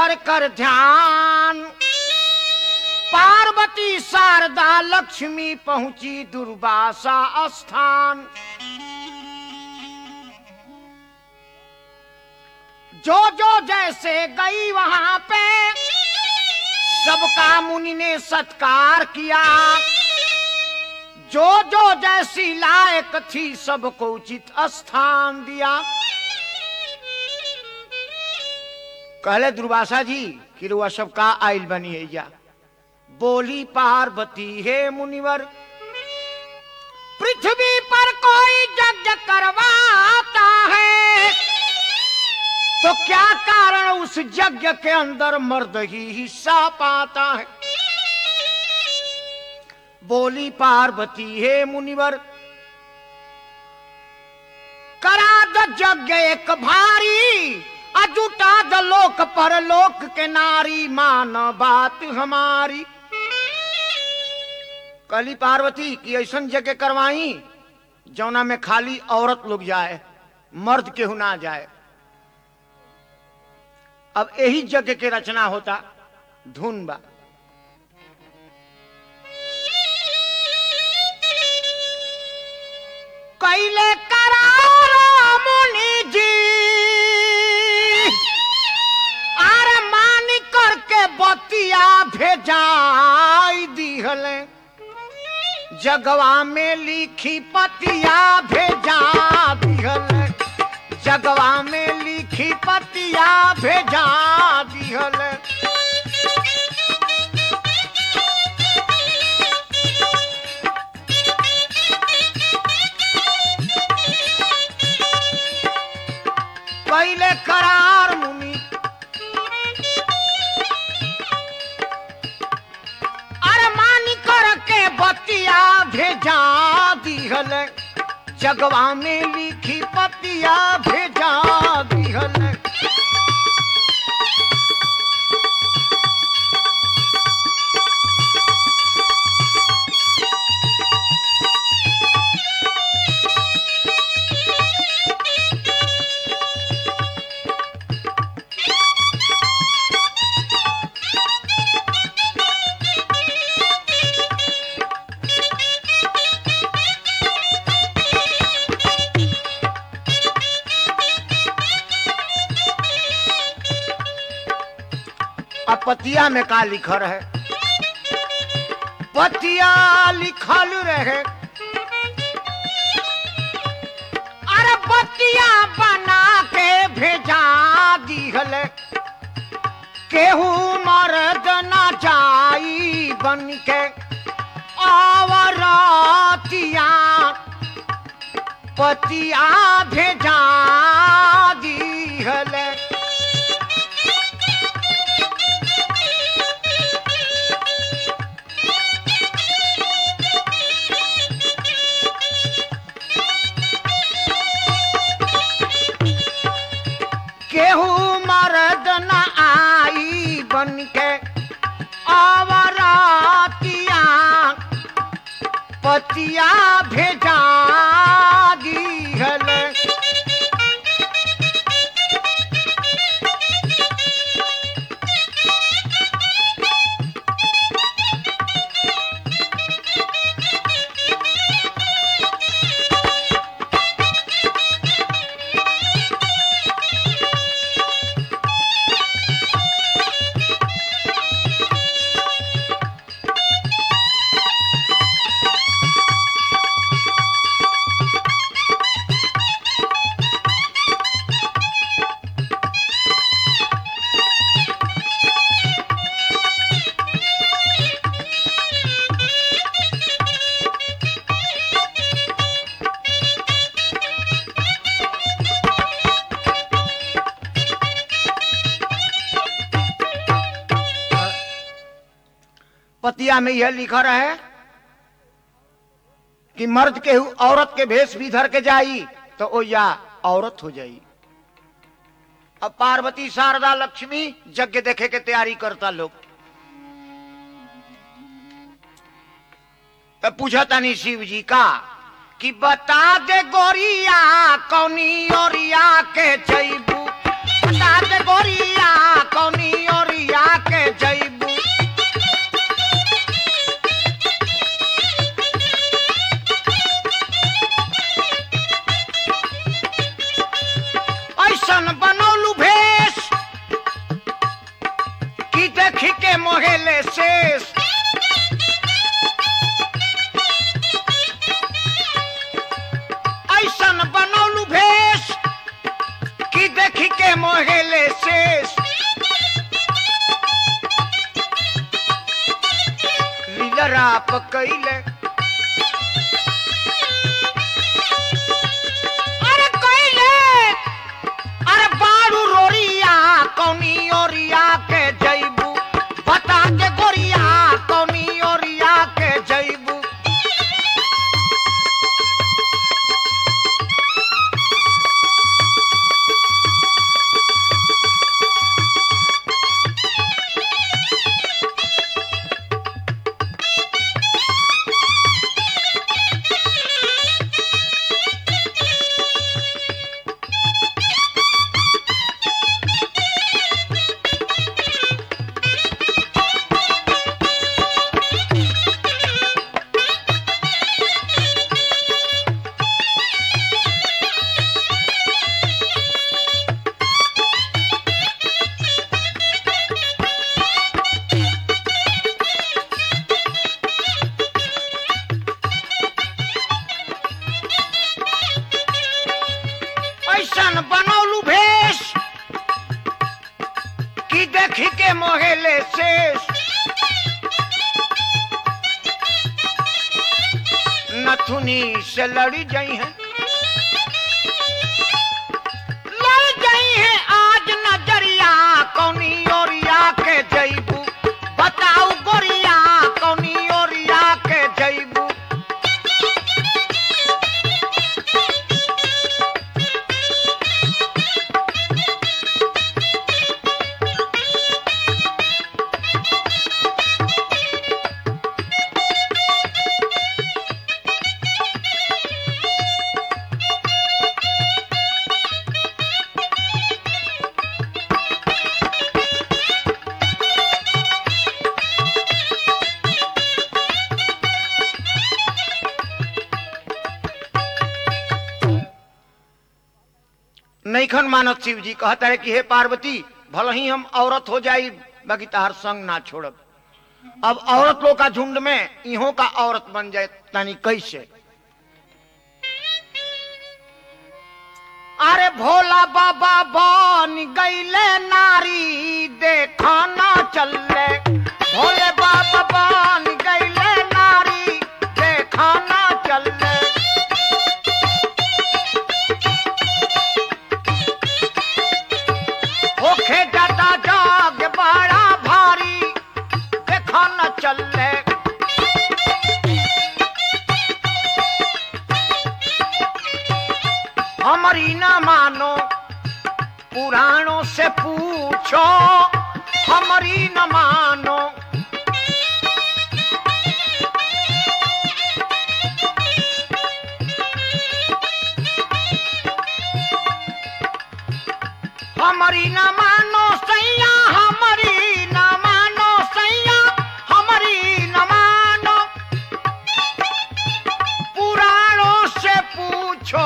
भीतर कर ध्यान पार्वती शारदा लक्ष्मी पहुंची दुर्वासा स्थान जो जो जैसे गई वहां पे सबका मुनि ने सत्कार किया जो जो जैसी लायक थी सबको उचित स्थान दिया कहले दुर्वासा जी कि रुआ सबका आइल बनी है या बोली पार्वती हे मुनिवर पृथ्वी पर कोई यज्ञ करवाता है तो क्या कारण उस यज्ञ के अंदर मर्द ही हिस्सा पाता है बोली पार्वती हे मुनिवर करा द यज्ञ एक भारी अजुटा द लोक पर लोक के नारी मान बात हमारी कली पार्वती की ऐसा जगह करवाई जौना में खाली औरत लोग जाए मर्द केहू ना जाए अब यही जगह के रचना होता धुन बा कैले करारो मुनि जी आरे मानी करके बतिया भेजाई दिहले जगवा में लिखी पतिया भेजा दिहले जगवा में लिखी पतिया भेजा दिहले पहले करार मुनि अरे मानी करके बतिया भेजा दिहल जगवा में लिखी पतिया भेजा दिहल अब पतिया में का लिखल है पतिया लिखल रहे अरे बतिया बना के भेजा दिहल केहू मर्द न जाई बन के आवरतिया पतिया भेजा दिहल केहू मर्द न आई बन के आवरातिया पतिया भेजा दिहल पतिया में यह लिखा रहे कि मर्द के हु- औरत के भेष भी धर के जाई तो ओ या औरत हो जाई अब पार्वती शारदा लक्ष्मी यज्ञ देखे के तैयारी करता लोग तो पूछा तनी शिव जी का कि बता दे गोरिया कौनी ओरिया के जैबू बता दे गोरिया कौनी ओरिया ऐसन बनौलू भेष कि देखी के मोहेले शेष ऐसन बनौलू भेष कि देखी के मोहेले शेष लीलराप कैले अरे कैले अरे बारू रोरिया कौनी ओरिया के जैबू बता के गोरिया कौनी ओरिया के जैबू ऐसन बनौलू भेष कि देखी के मोहेले शेष नथुनी से लड़ी गई है लड़ गई है आज नजरिया कौनी ओरिया के जैबू बताऊ गोरिया कौनी ओरिया के जैबू नैखन मानत शिव जी कहता है कि हे पार्वती भले ही हम औरत हो जाई बाकी तहार संग ना छोड़ब अब औरत लोग का झुंड में इहो का औरत बन जाए तानी कैसे अरे भोला बाबा बन गईले नारी देखा ना चले भोले बाबा बन गईले नारी देखा ना चले होखे जाता जाग बड़ा भारी देखा न चले हमारी न मानो पुराणों से पूछो हमारी न मानो हमारी न मानो सैया हमारी न मानो सैया हमारी न मानो पुराणों से पूछो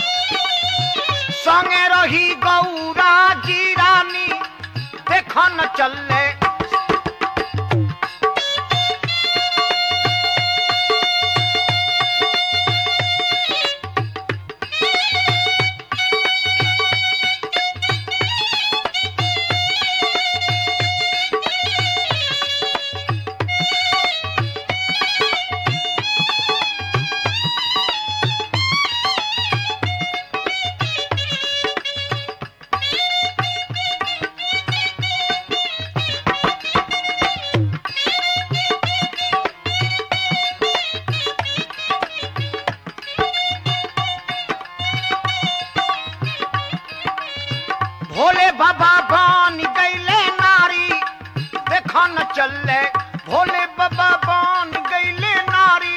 संगे रही गौरा जी रानी देखो न चले भोले बाबा बन गईले नारी देखो न चले भोले बाबा बन गईले नारी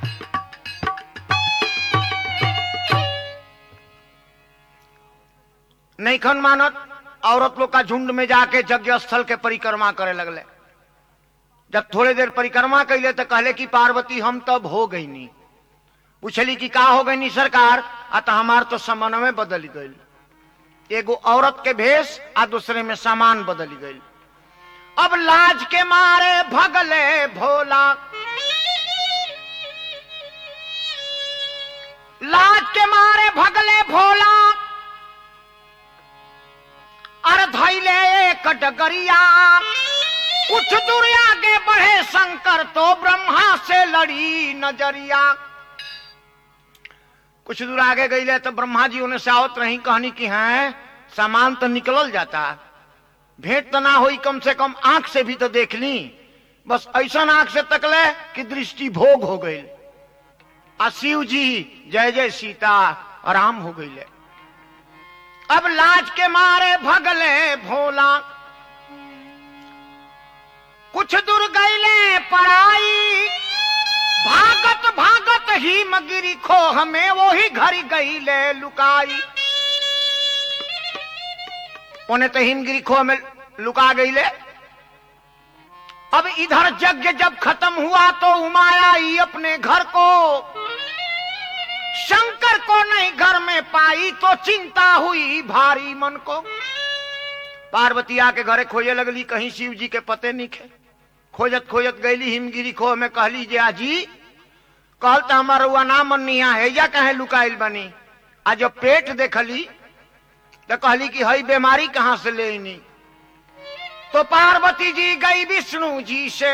नहीं खन मानत औरत लोग का झुंड में जाके यज्ञ स्थल के परिक्रमा करे लगले जब थोड़े देर परिक्रमा कैले तो कहले कि पार्वती हम तब हो गई नी पूछली कि का हो गई नी सरकार आ तो हमार तो समन्वय बदल गई एगो औरत के भेष आ दूसरे में सामान बदल गई अब लाज के मारे भगले भोला लाज के मारे भगले भोला अर धैले एक डगरिया कुछ दूर आगे बढ़े शंकर तो ब्रह्मा से लड़ी नजरिया कुछ दूर आगे गई तो ब्रह्मा जी उन्हें से आवत रही कहनी कि हैं सामान तो निकलल जाता भेंट तो ना हुई कम से कम आंख से भी तो देख ली बस ऐसा आंख से तकले कि दृष्टि भोग हो गई आ शिव जी जय जय सीता आराम हो गई अब लाज के मारे भगले भोला कुछ दूर गईले पराई भागत भागत ही मगिरी खो हमें वो ही घरी गईले लुकाई उन्हें तो हिमगिरी खो में लुका गईले अब इधर यज्ञ जब खत्म हुआ तो उमाया ही अपने घर को शंकर को नहीं घर में पाई तो चिंता हुई भारी मन को पार्वती आके घरे खोजे लगली कहीं शिव जी के पते नहीं खे खोजत खोजत गईली हिमगिरी खो में कहली जे आजी कहल तो हमार हुआ ना मनिया है या कहे लुकाइल बनी आ जब पेट देखली तो कहली कि हई बीमारी कहां से लेनी तो पार्वती जी गई विष्णु जी से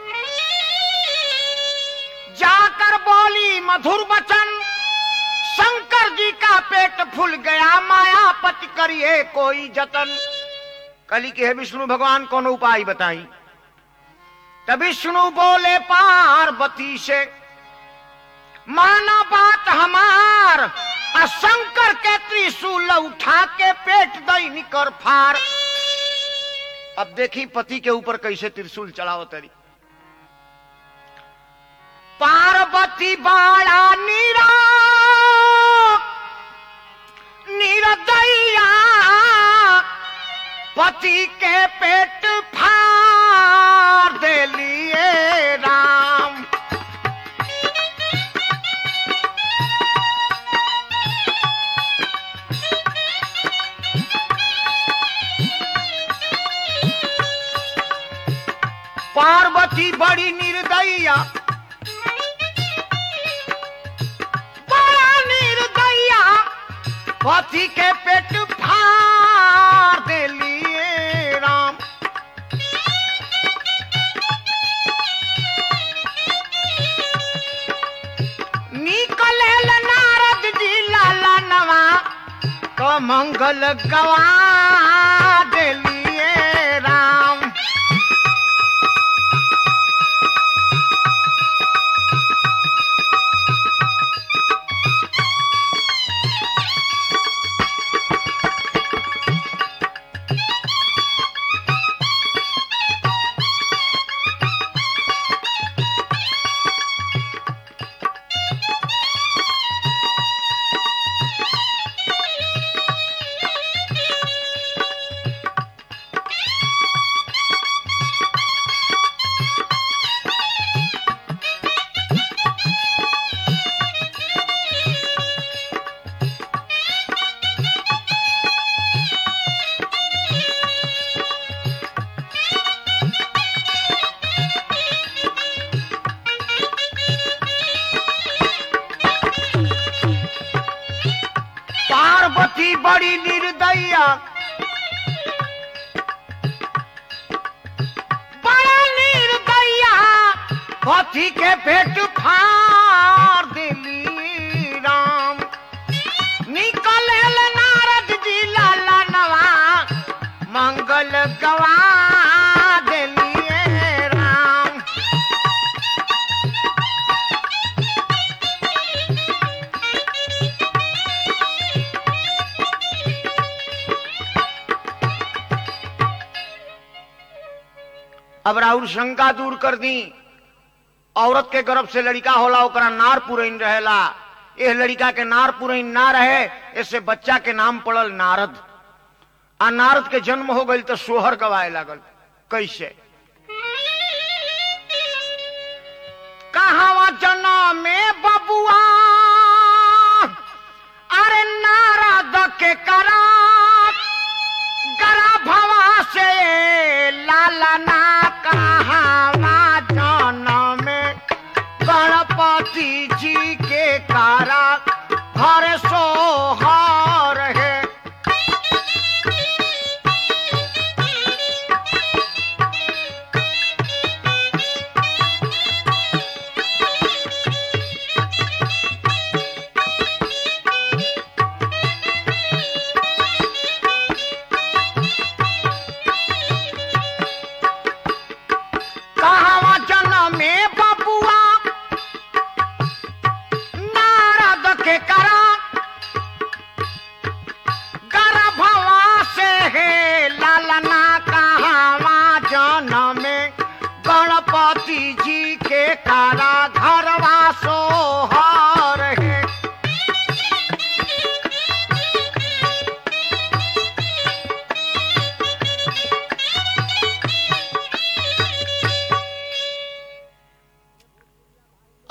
जाकर बोली मधुर वचन शंकर जी का पेट फूल गया मायापति करिए कोई जतन कली के है विष्णु भगवान कौन उपाय बताई तब विष्णु बोले पार्वती से माना बात हमार आ शंकर के त्रिशूल उठा के पेट दई निकर फार अब देखी पति के ऊपर कैसे त्रिशूल चढ़ाओ तरी पार्वती बाड़ा नीरा निरदैया पति के पेट फाड़ देलिए राम पार्वती बड़ी निर्दयिया बड़ा निर्दयिया पति के पेट फाड़ देलिए राम निकले नारद जी लाला नवा तो मंगल गवा देलिए राम पार्वती बड़ी निर्दया बड़ा निर्दया पति के पेट फाड़ दिली राम निकल नारद जी लाला नवा मंगल गवा दिलिए राम अब राहुल शंका दूर कर दी औरत के गर्भ से लड़का होला ओकरा नार पुरैन रहेला एह लड़का के नार पुरैन ना रहे इससे बच्चा के नाम पड़ल नारद आ नारद के जन्म हो गई तो सोहर गवाए लागल कैसे कहावा जना में बबुआ अरे नारद के करा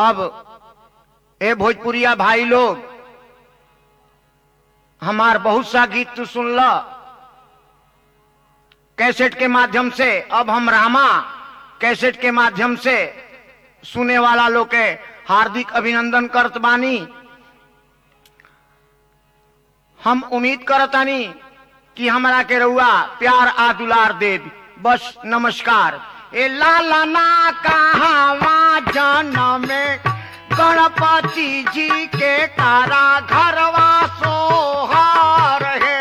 अब ए भोजपुरिया भाई लोग हमार बहुत सा गीत तू सुन ल कैसेट के माध्यम से अब हम रामा कैसेट के माध्यम से सुने वाला लोग के हार्दिक अभिनंदन करत बानी हम उम्मीद करतानी कि हमरा के रउआ प्यार आ दुलार देव बस नमस्कार ए लाला ना कहावा जन्म में गणपति जी के कारा घरवा सोहार है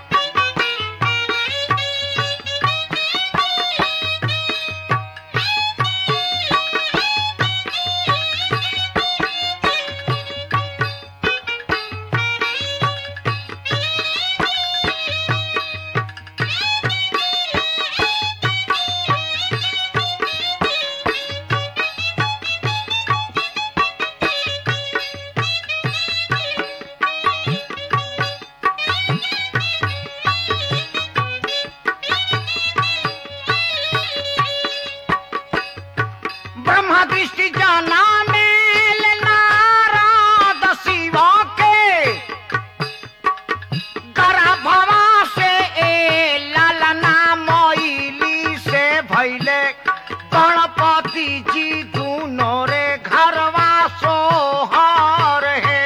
ब्रह्मा दृष्टि जाना मेल नारद शिवा के गर्भवा से ए लालना मोइली से भैले गणपति जी दूनो रे घरवा सोहर है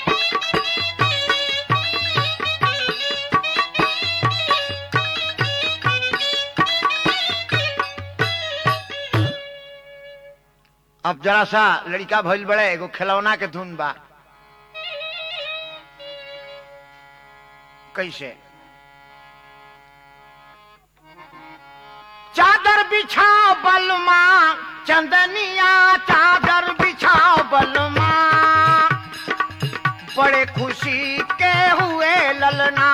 अब जरा सा लड़का भइल बड़े एगो खिलौना के धुन बा कैसे चादर बिछाओ बलमा चंदनिया चादर बिछाओ बलमा बड़े खुशी के हुए ललना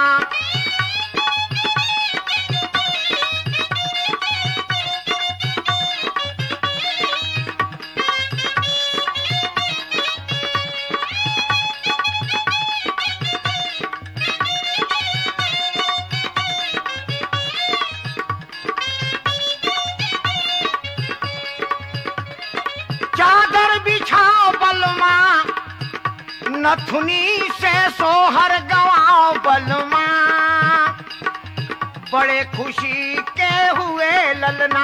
चादर बिछाओ बलमा नथुनी से सोहर गवाओ बलमा बड़े खुशी के हुए ललना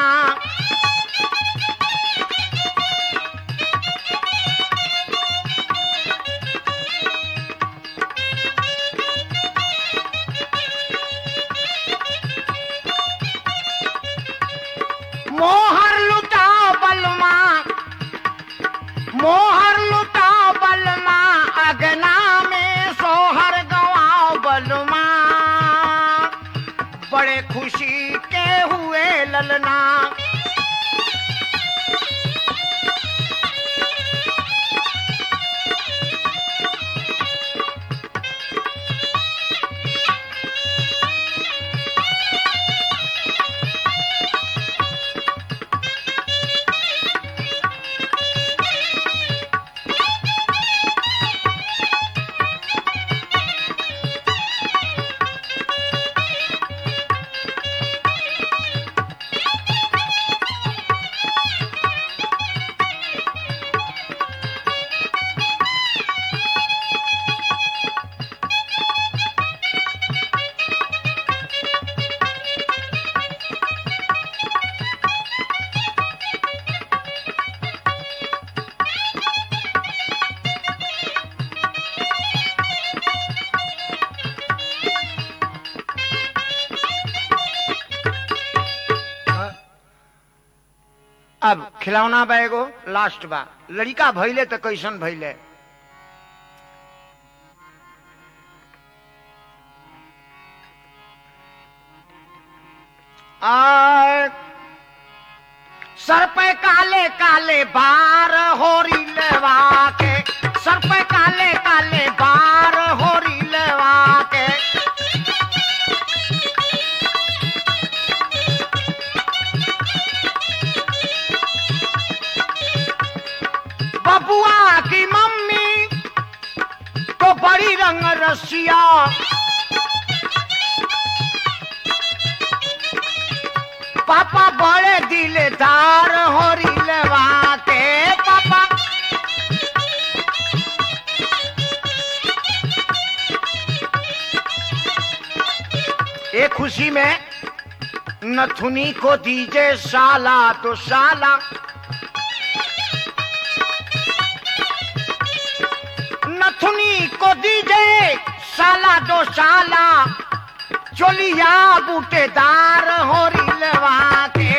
मोहर लुटाओ बलमा मोहर लुटाओ बलमा अगना में सोहर गवाओ बलमा बड़े खुशी के हुए ललना अब खिलौना बा एगो लास्ट बा लड़का भइले तो कैसन भइले आ सर पे काले काले बार होरी लेवा के सर पे काले काले बार होरी लेवा के बबुआ की मम्मी तो बड़ी रंग रसिया पापा बड़े दिलदार होरी लेवा के पापा एक खुशी में नथुनी को दीजे साला तो साला नथुनी को दीजे साला दो साला चोलिया बूटेदार हो रिलवा के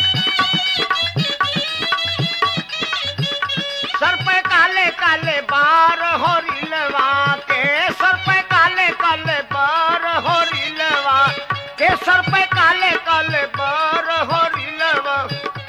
सर पे काले काले बार हो रिलवा के सर पे काले काले बार हो रिलवा के सर पे काले काले बार हो रिलवा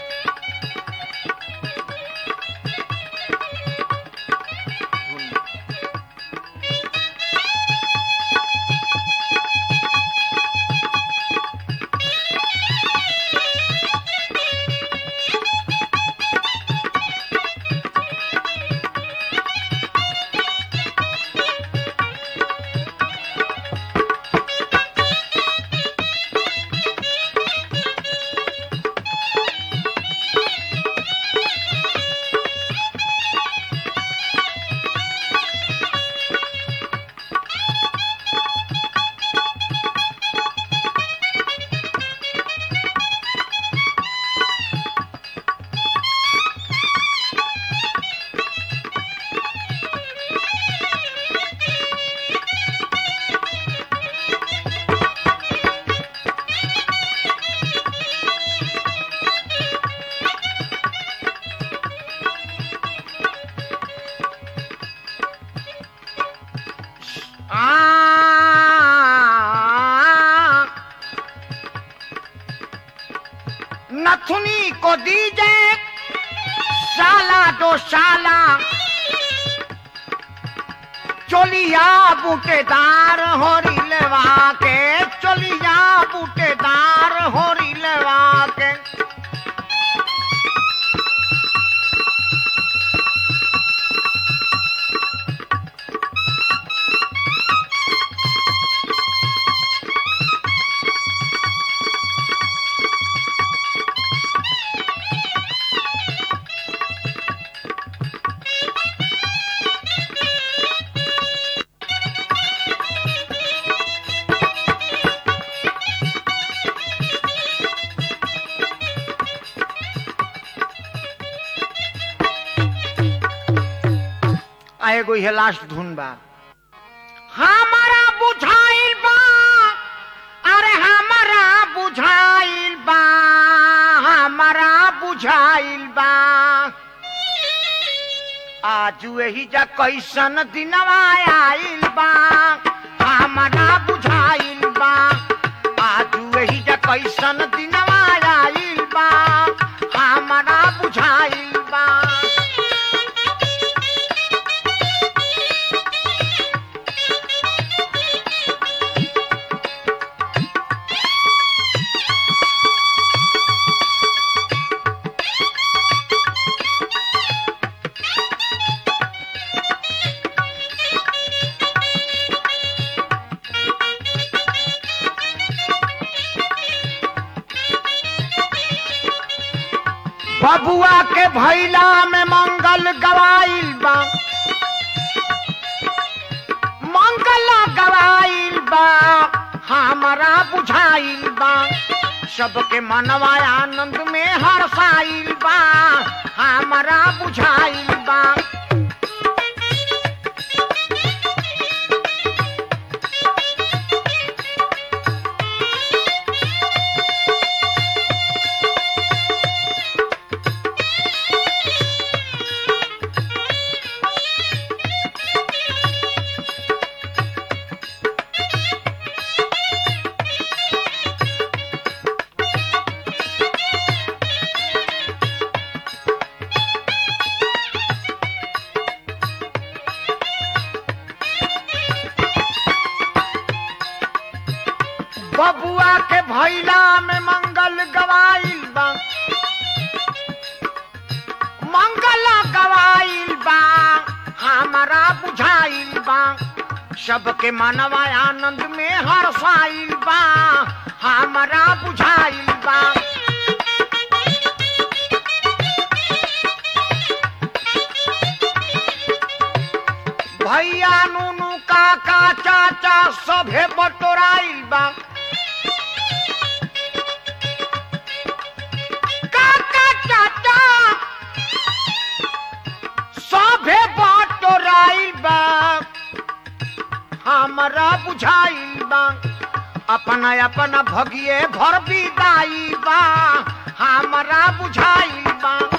आ नथुनी को दीजे साला दो साला चोलिया बूटेदार हो रिलवा के चोलिया बूटेदार हो रिलवा के आ एगो ये लास्ट धुन बा हमारा बुझाइल बा अरे हमारा बुझाइल बा हमारा बुझाइल बा आज यही जा कैसन दिनवा आइल बा हमारा बुझाइल बा आज यही जा कैसन दिनवा आइल बा हमारा बुझाइल बा बबुआ के भैला में मंगल गवाइल बा मंगल गवाइल बा हमारा बुझाइल बा सबके मनवा आनंद में हर्षाइल बा हमारा बुझाइल बा बबुआ के भैला में मंगल गवाइल बा मंगल गवाइल बा हमारा बुझाइल बा सबके मनवा आनंद में हर्षाइल बा हमारा बुझाइल बा भैया नुनू काका चाचा सभे बटोराइल बा अपना अपना भगिए भर विदाई बा हमरा बुझाई बा